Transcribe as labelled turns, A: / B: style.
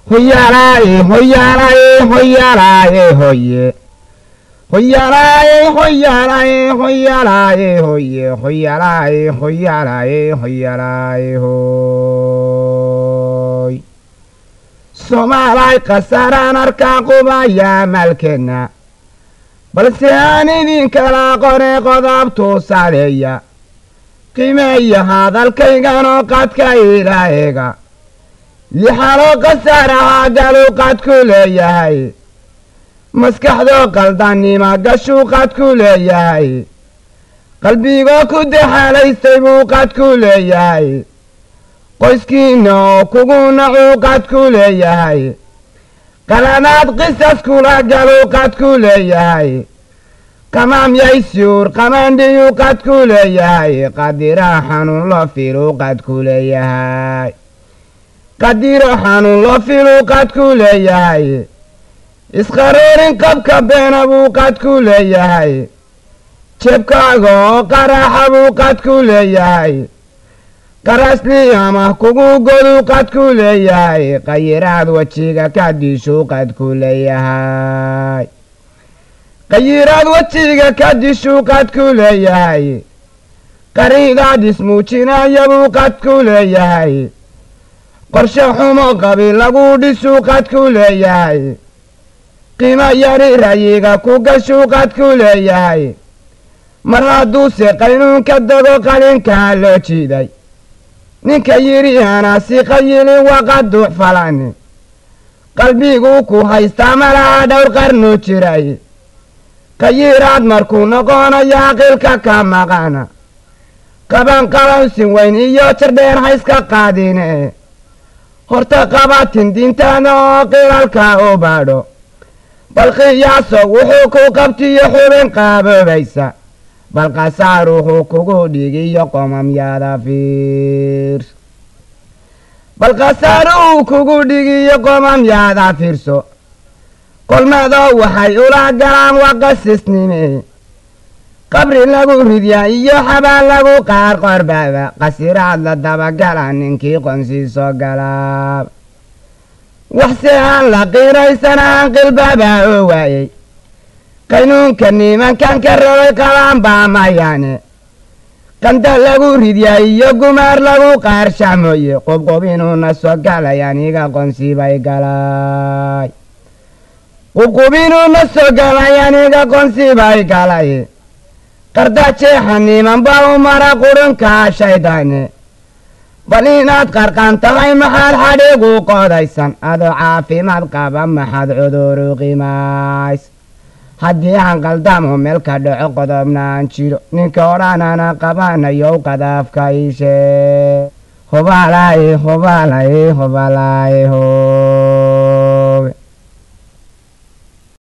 A: hoyaalaaye hoyaalaaye hoyaalaaye hoye hoyaalaaye hoyaalaaye hoyaalaaye hoye hoyaalaaye hoyaalaaye hoyaalaaye hoy soomaalay khasaaraan arkaa qubayaa maalkeenna balse aan idinkala qore qodobtuu sadeeya qiimeeya hadalkayganoo qadka ilaaheega lixaloo khasaarahaa galuu qadku leeyahay maskaxdoo qaldannima gashuu qadku leeyahay qalbigoo ku daxalaystay buu qadku leeyahay qoyskiinna oo kugu nacuu qadku leeyahay qalanaad qisas kula galuu qadku leeyahay qamaam yaysyuur qamaandhiyuu qadku leeyahay qadiraa xanuun loo filuu qadku leeyahay qadiro xanuun loo filuu qadku leeyahay isqaroorin qabka beena buu qadku leeyahay jebkaaga oo qaraaxa buu qadku leeyahay qarasli ama kugu goduu qadku leeyahay qayiraad wejiga ka dishuu qadku leeyahay qayiraad wejiga ka dishuu qadku leeyahay qariidaad ismuujinaya buu qadku leeyahay qorshe xumo qabi lagu dhisuu qadku leeyahay qiimo yari rayiga ku gashuu qadku leeyahay mar hadduuse qaynuunka dago qalinkaa loo jiiday ninka yidhi anasi qayilin waqaduux falani qalbiguu ku haystaa malaha dhowr qarnu jiray qayiraad markuu noqonayaa qilka ka maqana qaban qalawsin weyn iyo jardheer hayska qaadine horta qabatin diintaada oo qilalka u baadho bal qiyaaso wuxuu ku qabtiyo xubin qaaboobaysa bal qasaar wuxuu kugu dhigiyo qomamyaada fiir bal qasaar uu kugu dhigiyo qomamyaada fiirso kolmadoo waxay ula galaan waqasisnime qabri lagu ridyaa iyo xabaan lagu qaar qorbaaba qasiraad la dabagala ninkii qonsiiso galaab waxse aan la qiiraysanaan qilbaba oo waayey qaynuunka nimankan ka rabay qabaan baa mayaane qanda lagu ridyaa iyo gumaar lagu qaarsha mooye qubqub inuuna soo galay aniga qonsibay galay qubqub inuuna soo galay aniga qonsibay galay qardaajeexa niman baa u mara qurunkaa shaydaane bal inaad qarqan tahay maxaad xadhigu qodaysan adoo caafimaad qaba maxaad cuduru qimays haddii aan qaldamo meel ka dhaco qodobnaan jiro ninka odhanana qabanayow qadaafka iishee hobaalaaye hobaalaaye hobaalaaye ho